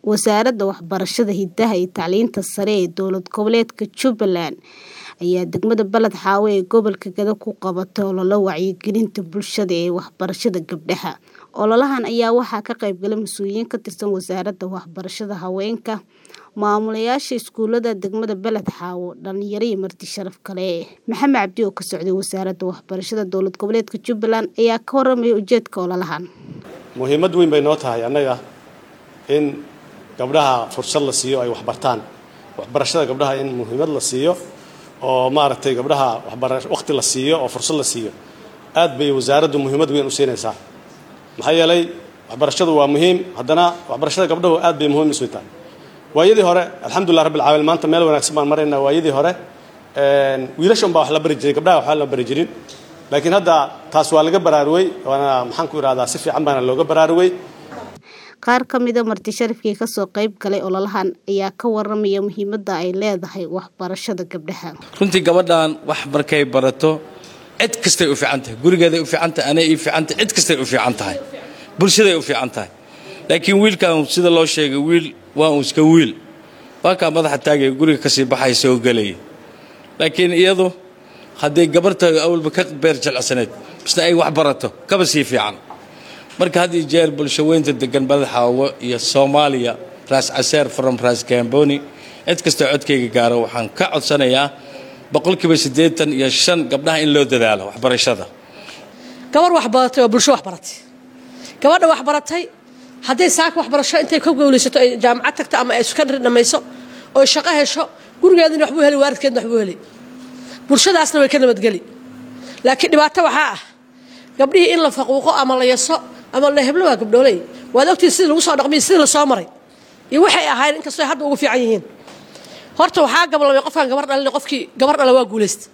Wasaaradda Waxbarashada, Hidaha iyo Tacliinta Sare ee Dowlad Goboleedka Jubbaland ayaa degmada Balad Xaawo ee gobolka Gedo ku qabatay olole wacyigelinta bulshada ee waxbarashada gabdhaha. Ololahan ayaa waxaa ka qayb galay mas'uuliyiin ka tirsan Wasaaradda Waxbarashada, haweenka, maamulayaasha iskuulada degmada Balad Xaawo, dhalinyaro iyo marti sharaf kale. Maxamed Cabdi oo ka socday Wasaaradda Waxbarashada Dowlad Goboleedka Jubbaland ayaa ka warramay ujeedka ololahan. muhiimad weyn bay noo tahay annaga in gabdhaha fursad la siiyo ay waxbartaan waxbarashada gabdhaha in muhiimad la siiyo oo maaragtay gabdhaha waqti la siiyo oo fursad la siiyo aad bay wasaaraddu muhiimad weyn u siinaysaa maxaa yeelay waxbarashadu waa muhiim haddana waxbarashada gabdhahu aad bay muhiim isu tahay waayadii hore alxamdulilah rabbil caalamiin maanta meel wanaagsan baan maraynaa waayadii hore wiilasha unbaa wax la bari jiray gabdhaha waxba la bari jirin laakiin hadda taas waa laga baraarugay waana maxaan ku idhahdaa si fiican baana looga baraarugay qaar ka mida marti sharafkii ka soo qayb galay ololahan ayaa ka warramaya muhiimadda ay leedahay waxbarashada gabdhaha runtii gabadhan wax markay barato cid kastay u fiican tahay gurigeeday u fiican tahay anay ii fiican tahay cid kastay u fiican tahay bulshaday u fiican tahay laakiin wiilkan sida loo sheegay wiil waa uu iska wiil waa kaa madaxa taagaya guriga kasii baxaya soo gelaya laakiin iyadu hadday gabarta awalba ka beer jilcsaneed misna ay wax barato kaba sii fiican marka had iyo jeer bulshaweynta degan balad xaawo iyo soomaaliya raas caseer from raas gamboni cid kastoo codkayga gaaro waxaan ka codsanayaa boqolkiiba siddeetan iyo shan gabdhaha in loo dadaalo waxbarashada gabar waxbaratay waa bulsho waxbaratay gabadha waxbaratay hadday saaka waxbarasho intay ka gowlaysato ay jaamacad tagto ama ay sukandari dhammayso oo shaqo hesho gurigeedina waxbuu heli waaridkeedna waxbuu heli bulshadaasna way ka nabadgeli laakiin dhibaato waxaa ah gabdhihii in la faquuqo ama la yaso ama la heblo waa gabdhooley waad ogtiin sidii lagu soo dhaqmiy sidii la soo maray iyo waxay ahaayeen inkastoo hadda ugu fiican yihiin horta waxaa gabalabay qofkaan gabar dhalin qofkii gabar dhala waa guulaysta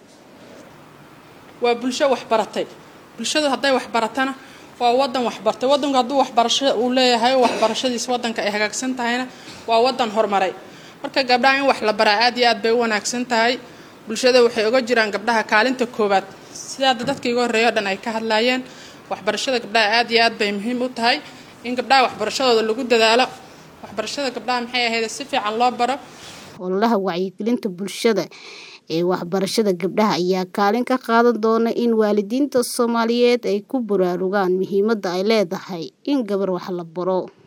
waa bulsho waxbaratay bulshadu hadday waxbaratana waa wadan waxbartay wadanku hadduu waxbarasho uu leeyahay waxbarashadiisa wadanka ay hagaagsan tahayna waa wadan horumaray marka gabdhaha in wax la baraa aad iyo aad bay u wanaagsan tahay bulshada waxay oga jiraan gabdhaha kaalinta koowaad sida hadda dadka iga horreeya o dhan ay ka hadlaayeen waxbarashada gabdhaha aad iyo aad bay muhiim u tahay in gabdhaha waxbarashadooda lagu dadaalo waxbarashada gabdhaha maxay ahayd si fiican loo baro ololaha wacyigelinta bulshada ee waxbarashada gabdhaha ayaa kaalin ka qaadan doona in waalidiinta Soomaaliyeed ay ku baraarugaan muhiimadda ay leedahay in gabar wax la baro